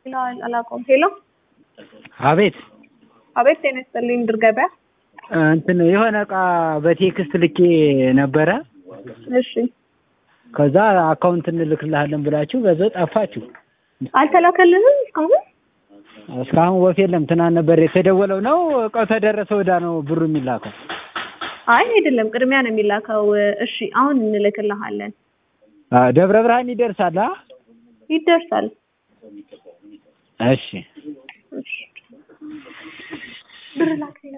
አላውቀውም። ሄሎ አቤት አቤት፣ ጤና ይስጥልኝ። ድር ገበያ። እንትን የሆነ እቃ በቴክስት ልኬ ነበረ። እሺ፣ ከዛ አካውንት እንልክልሃለን ብላችሁ በዛው ጠፋችሁ። አልተላከልንም እስካሁን። እስካሁን ወፍ የለም። ትናንት ነበር የተደወለው። ነው እቃው ተደረሰ ወዳ ነው ብሩ የሚላከው? አይ አይደለም፣ ቅድሚያ ነው የሚላከው። እሺ፣ አሁን እንልክልሃለን። አ፣ ደብረ ብርሃን ይደርሳል። አ? ይደርሳል። እሺ እሺ፣ ብር ላክ